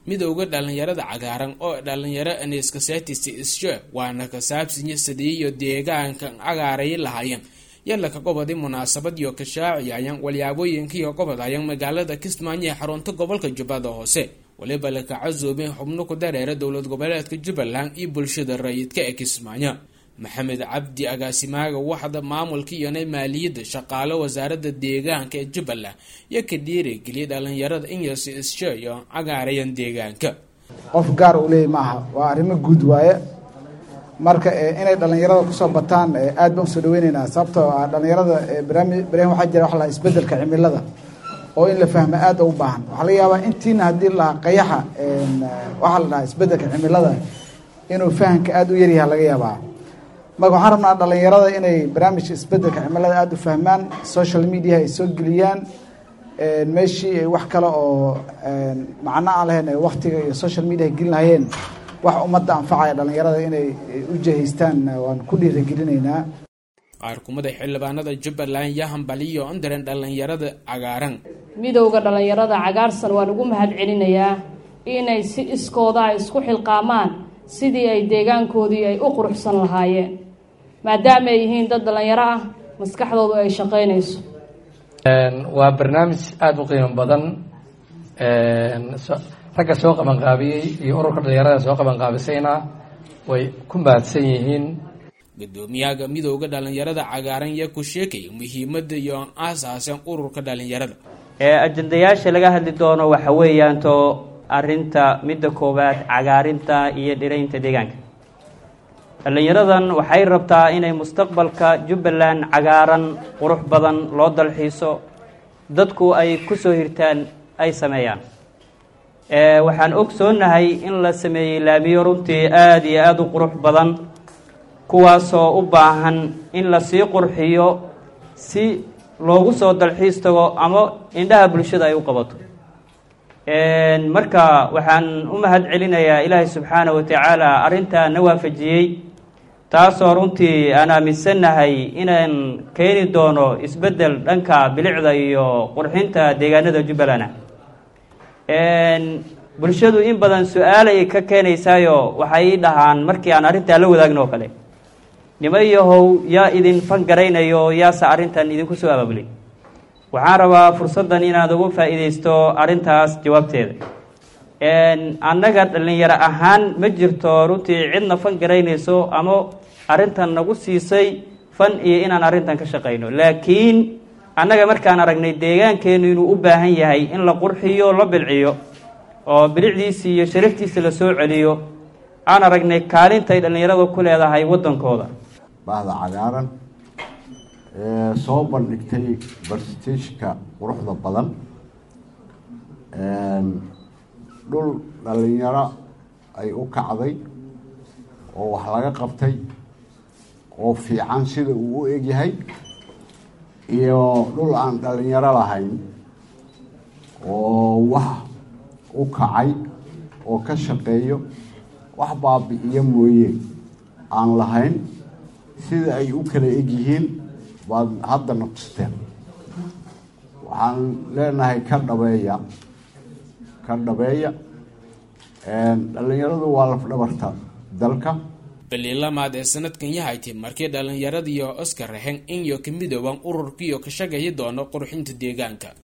midowda dhalinyarada cagaaran oo dhalinyaro aniskasetis isje waana ka saabsinya sadiiyo deegaanka cagaaray lahaayeen yalaka gobodi munaasabad iyo kashaaciyayan walyaabooyinkiiyo gobodhayan magaalada kismaayo ee xarunta gobolka jubbada hoose waliba laka casuubin xubno ku dareera dowlad goboleedka jubbaland iyo bulshada rayidka ee kismaayo maxamed cabdi agaasimaaga waxda maamulka iyona maaliyadda shaqaale wasaarada deegaanka ee jubbaland iyo ka dhiirigeliyay dhalinyarada inyasi isje iyo cagaarayan deegaanka qof gaar uu leeyay ma aha waa arrimo guud waaye marka inay dhalinyarada kusoo bataan aad baan usoo dhaweyneynaa sababtoo ah dhalinyarada barnaami barnaam waxaa jira waxa la isbedelka cimilada oo in la fahmo aad u baahan waxaa laga yaabaa intiina haddii la qayaxa waxaa la dhahaa isbedelka cimilada inuu fahamka aada u yaryaha laga yaabaa marka waxaan rabnaa dhalinyarada inay barnaamijka isbedelka cimilada aada u fahmaan social media ay soo geliyaan meeshii ay wax kale oo macno aan lahayn ay waktiga iyo social media ay gelin lahayeen wax ummadda anfacaya dhalinyarada inay u jahaystaan waan ku dhiiragelinaynaa qaar kumada xildhibaanada jubbaland iyo hambaliyo ondaran dhalinyarada cagaaran midowda dhalinyarada cagaarsan waan ugu mahad celinayaa inay si iskooda ay isku xilqaamaan sidii ay deegaankoodii ay u quruxsan lahaayeen maadaama ay yihiin dad dhalinyaro ah maskaxdoodu ay shaqaynayso waa barnaamij aada u qiimo badan ragga soo qabanqaabiyey iyo ururka dhalinyarada soo qabanqaabisayna way ku mahadsan yihiin gudoomiyaha midowda dhalinyarada cagaaran yaa ku sheekaya muhiimada iyo aasaasan ururka dhalinyarada ajandayaasha laga hadli doono waxa weeyaanto arinta midda koowaad cagaarinta iyo dhiraynta deegaanka dhalinyaradan waxay rabtaa inay mustaqbalka jubbaland cagaaran qurux badan loo dalxiiso dadku ay kusoo hirtaan ay sameeyaan waxaan ogsoonahay in la sameeyey laamiyo runtii aada iyo aada u qurux badan kuwaasoo u baahan in lasii qurxiyo si loogu soo dalxiis tago ama indhaha bulshada ay u qabato marka waxaan u mahad celinayaa ilaahay subxaana wa tacaala arrintaa na waafajiyey taasoo runtii aan aaminsannahay inaan keeni doono isbeddel dhanka bilicda iyo qurxinta deegaanada jubbaland bulshadu in badan su-aalay ka keenaysaayo waxay dhahaan markii aan arrintaa la wadaagno oo kale nima yahow yaa idin fangaraynayo yaase arrintan idinku soo abaabulay waxaan rabaa fursaddan inaad ugu faa-iideysto arrintaas jawaabteeda annaga dhalinyaro ahaan ma jirto runtii cidna fan garaynayso ama arrintan nagu siisay fan iyo inaan arrintan ka shaqayno laakiin annaga markaan aragnay deegaankeenu inuu u baahan yahay in la qurxiyo la bilciyo oo bilicdiisii iyo sharaftiisa la soo celiyo aan aragnay kaalintay dhallinyaradu ku leedahay waddankooda bahda cagaaran ee soo bandhigtay barsiteshka quruxda badan dhul dhalinyaro ay u kacday oo wax laga qabtay oo fiican sida uu u egyahay iyo dhul aan dhalinyaro lahayn oo wax u kacay oo ka shaqeeyo wax baabi-iyo mooye aan lahayn sida ay u kala egyihiin baad hadda naqsteen waxaan leenahay ka dhabeeya ka dhabeeya dhalinyaradu waa lafdhabarta dalka balilamaad ee sanadkan yahaytay markii dhalinyaradiiyo oskar raxen inyo ka midooban ururkiiyo ka shaqayi doono qurxinta deegaanka